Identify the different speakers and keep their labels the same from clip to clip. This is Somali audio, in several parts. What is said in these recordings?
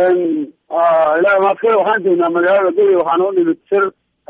Speaker 1: ilaa maadkale waxaan joognaa magaalada guri waxaana u nimid sir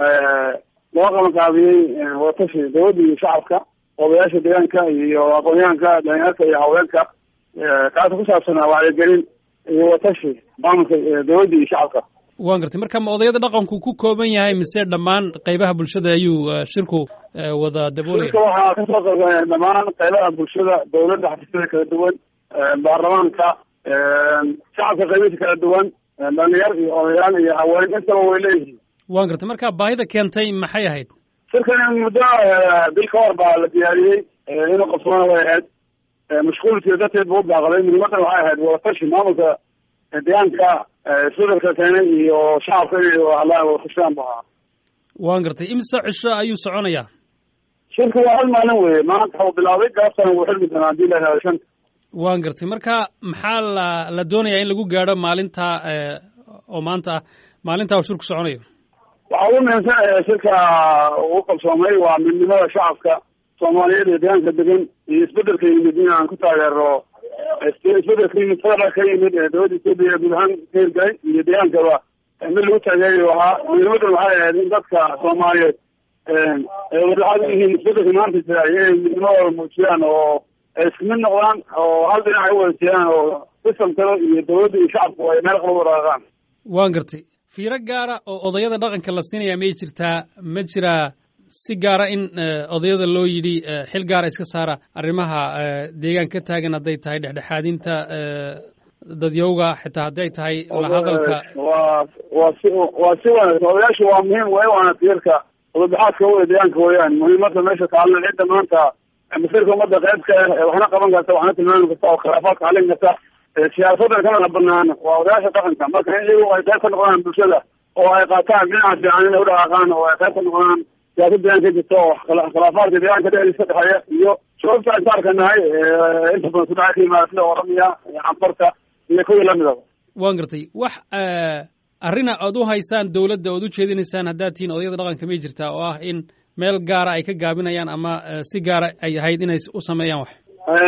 Speaker 1: loo qabanqaabiyey watashi dawladda iyo shacabka odayaasha deegaanka iyo aqoonyahanka dhalinyarka iyo haweenka kaasa ku saabsanaa wacyigelin iyo watashi maamulka dawladda iyo shacabka
Speaker 2: waan gartay marka ma odayada dhaqanku ku kooban yahay mise dhammaan qaybaha bulshada ayuu shirku wada daboolaya
Speaker 1: shirka waxaa kasoo qaybgalaya dhammaan qaybaha bulshada dawladda xafiisyada kala duwan baarlamaanka shacabka qaybihiisa kala duwan dhalinyar iyo odayaal iyo haween intaba way leeyihiin
Speaker 2: waan gartay marka baahida keentay maxay ahayd
Speaker 1: shirkan muddo bil ka hor baa la diyaariyey inuu qabsoona way ahayd mashquulkii darteed buu u baaqday muhiimadan waxay ahayd wadatashi maamulka deegaanka isbedelka keenay iyo shacabka inay hadlaan wadafashaan bu ahaa
Speaker 2: waan gartay imse cisho ayuu soconayaa
Speaker 1: shirka waa hal maalin weye maanta uu bilaabay gaabtana wuu xirmi doonaa hadii la helo shanta
Speaker 2: waan gartay marka maxaa la la doonayaa in lagu gaadho maalinta oo maanta ah maalinta uu shirku soconayo
Speaker 1: waxaa ugu muhiimsan shirka uu qabsoomay waa midnimada shacabka soomaaliyeed ee deegaanka degan iyo isbedelka yimid in aan ku taageero isbedelka yimid federal ka yimid ee dowladda etoobiya guud ahaan ka hirgalay iyo deegaankaba mid lagu taageerayo ahaa muhiimadan waxay ahayd in dadka soomaaliyeed ay wadaxaad u yihiin isbedelka maanta jira inay midnimadooda muujiyaan oo ay isku mid noqdaan oo hal dhinac ay u wada jeedaan oo sistamkada iyo dowladda iyo shacabku ay meel qaba waraaqaan
Speaker 2: waan gartay fiiro gaara oo odayada dhaqanka la siinaya may jirtaa ma jiraa si gaara in odayada loo yidhi xil gaara iska saara arrimaha deegaan ka taagan hadday tahay dhexdhexaadinta dadyowga xitaa hadday tahay la hadalka
Speaker 1: waa waa si waa si wanaagsan odayaashu waa muhiim way waana tiirka wadabaxaadka wey deegaanka weeyaan muhiimada meesha kaalin cidda maanta masirka ummadda qayb ka ah waxna qaban karta waxna tilmaami karta oo khilaafaadka xalin karta siyaasadan kamana banaan waa odayaasha dhaqanka marka in iyagu ay qayb ka noqdaan bulshada oo ay qaataan dhinaca fiican inay udhaqaaqaan oo ay qayb ka noqdaan siyaasad deegaanka jirta oo khilaafaadka deegaanka dhexdiisa ka dhexeeya iyo sababta aan ka arkanahay inta badan kudhaca ka yimaada sida oramiya iyo canfarta iyo kuwii lamidaba
Speaker 2: waan gartay wax arrina oad u haysaan dowladda oad u jeedinaysaan haddaad tihiin odayada dhaqanka may jirtaa oo ah in meel gaara ay ka gaabinayaan ama si gaara ay ahayd inay u sameeyaan wax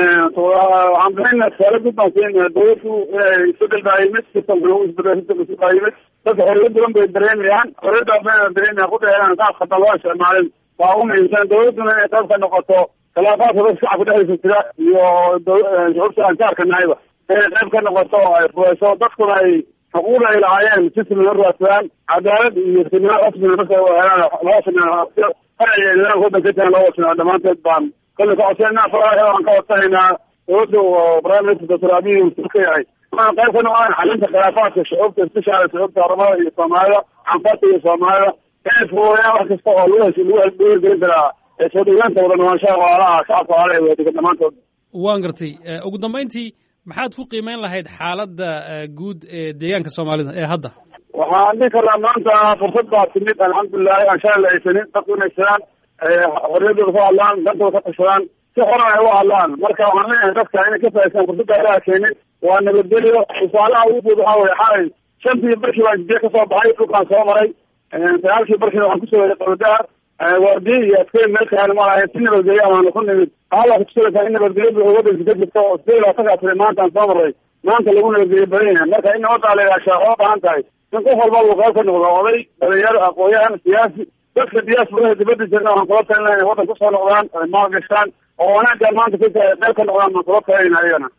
Speaker 1: waxaan bixina tusaale guud baan siin dawladdu inay isbedel baa yimid sistamkana u isbedel sistamka baa yimid dadka xorriyad badan bay dareemayaan xorriyadda bayna dareemayan kudheeaan qaas khadan loo isticmaalin waa ugu muhiimsan dawladduna inay qayb ka noqoto khilaafaadka dadka shacabka dhexdiisa jira iyo shucuubta aan ka arkanahayba inay qayb ka noqoto oo ay fureyso dadkuna ay xuquuqda ay lahaayeen si siman u raadsadaan cadaalad iyo sinaan rasmina marka helaan loo sinaan farciga nidaamka waddanka ka jiran loo wasinaa dhammaanteed baan kolle ka codsanayna faraha aan ka codsanaynaa dowladda oo prime minister doctor abiy uu ka yahay waan qayb ka noqdaan xalinta khilaafaadka shucuubta isbeshaala shucuubta oromada iyo soomaalida canfarta iyo soomaalida inay fuudayaan wax kasta oo lagu hesh lagu lagu hirgelin karaa soo dhaweynta wada noolaanshaha walaalaha shacabka walaalaha wadadegan dhammaantood
Speaker 2: waan gartay ugu dambayntii maxaad ku qiimeyn lahayd xaaladda guud ee deegaanka soomaalida ee hadda
Speaker 1: waxaan dhihi karnaa maanta fursad baa timid alxamdulilahi aan shalay la haysanin dadku inay sidaan xorriyadooda ku hadlaan dantooda ka tashadaan si xoran ay u hadlaan marka waxaan leeyahay dadka inay ka faa'iistaan fursadda ilaha keenin waa nabadgelyo tusaalaha ugu guud waxaa weye xalay shantii barkii baan jibiye kasoo baxay dhulkaan soo maray sagaalkii barkiina waxaan kusoo yeray qabadaar waardiye iyo adkeyn meel kahan ma lahayn si nabadgelyo amaana ku nimid hala kutusalaysaa in nabadgelyo wadanka ka jirta oo sideed labaatankaa tiri maanta aan soo maray maanta lagu nabadgelyo badan yahay marka in nabaddaa la ilaashaa oo baahan tahay in qof walba uu qayb ka noqdo oday dhalinyaro aqoon-yahan siyaasi dadka diyaasfurada dibadda jirna waxaan kula talina inay waddan kusoo noqdaan maal gashaan oo wanaaggaan maanta ka qayb ka noqdaan baan kula talinayna ayagana